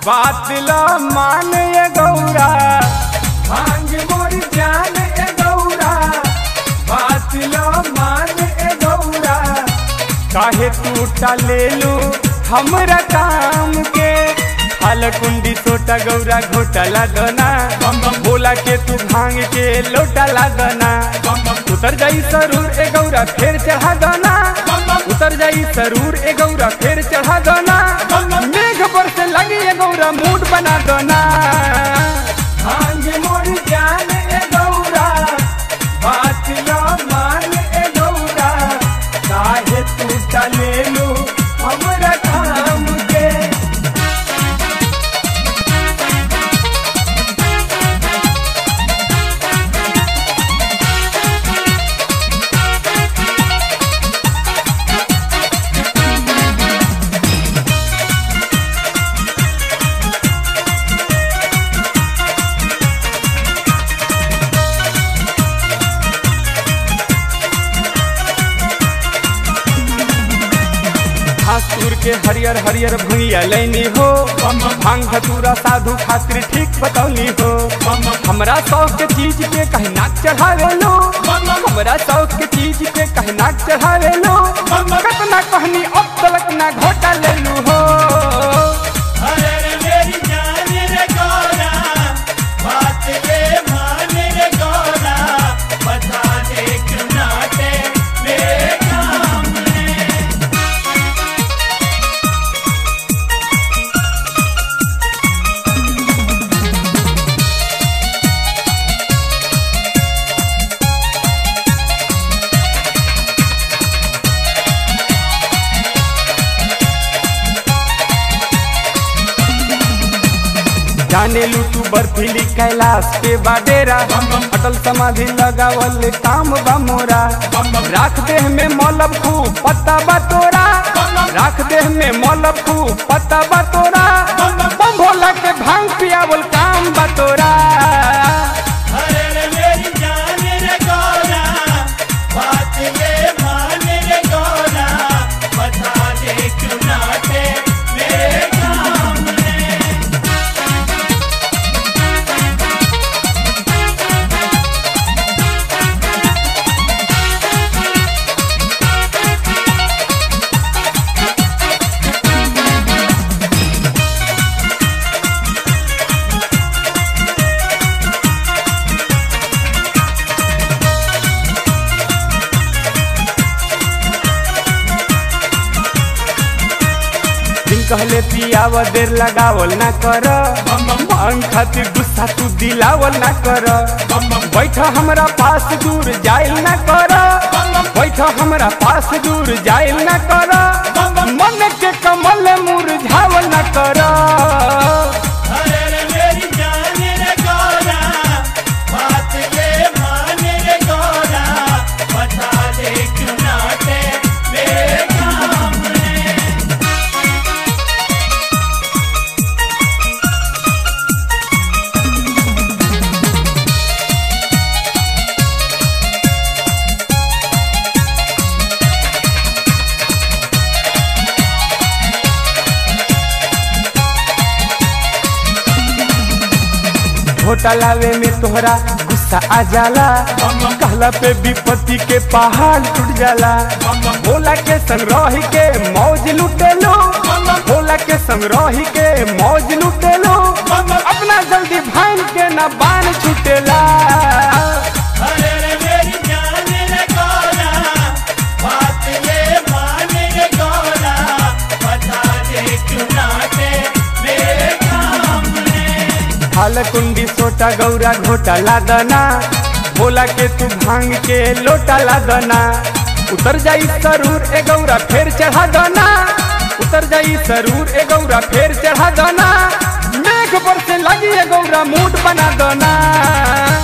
बात ला मान ये गौरा भांग मोर जान ए गौरा बात ला मान ए गौरा काहे तू टाले लू हमरा काम के हाल कुंडी सोटा गौरा घोटा लागना बोला के तू भांग के लोटा लागना उतर जाई सरूर ए गौरा फेर चढ़ा दना उतर जाई सरूर ए गौरा फेर चढ़ा दना मेघ पर से लगी ए गौरा मूड बना दना भांग मोर जान ए गौरा बात लो मान ए गौरा काहे तू चले लू हमरा काम के घासुर के हरियर हरियर भुइया लैनी हो भांग धतूरा साधु खातिर ठीक बतौनी हो हमरा शौक के चीज पे कहीं नाक चढ़ावे लो हमरा शौक के चीज पे कहीं नाक चढ़ावे लो कतना कहनी अब तलक ना घोटा ले लू हो अरे रे मेरी जान रे गौरा बात ये मान रे गौरा बता दे क्यों नाटे मेरे काम में जाने लू तू बर्फीली कैलाश के बाडेरा अटल समाधि लगावल काम बा मोरा राख देह में मौलब खूब पत्ता बा तोरा राख देह में मौलब खूब पत्ता बा तोरा बम भोला के भांग पियावल काम बा तोरा अरे रे मेरी जान रे गौरा बात ये मान रे गौरा बता दे क्यों नाटे मेरे काम में दिन कहले पियाव देर लगावल ना कर मांग खातिर गुस्सा तू दिलावल ना कर बैठ हमरा पास दूर जाइल ना कर बैठ हमरा पास दूर जाइल ना कर मन के कमल मुरझावल ना कर अरे रे मेरी जान रे गौरा बात ये मान रे गौरा बता दे क्यों नाटे मेरे काम में घोटा लावे में तोहरा गुस्सा आ जाला कहला पे विपत्ति के पहाड़ टूट जाला भोला के संग रही के मौज लुटेलो भोला के संग रही के मौज लुटेलो अपना जल्दी भान के ना बान छुटेला अरे रे मेरी जान रे गौरा बात ये मान रे गौरा बता दे क्यों नाटे मेरे काम में हाल कुंडी सोटा गौरा घोटा लादना भोला के तू भांग के लोटा लादना उतर जाई सरूर ए गौरा फेर चढ़ा दना उतर जाई सरूर ए गौरा फेर चढ़ा दना मेघ पर से लगी ए गौरा मूड बना दना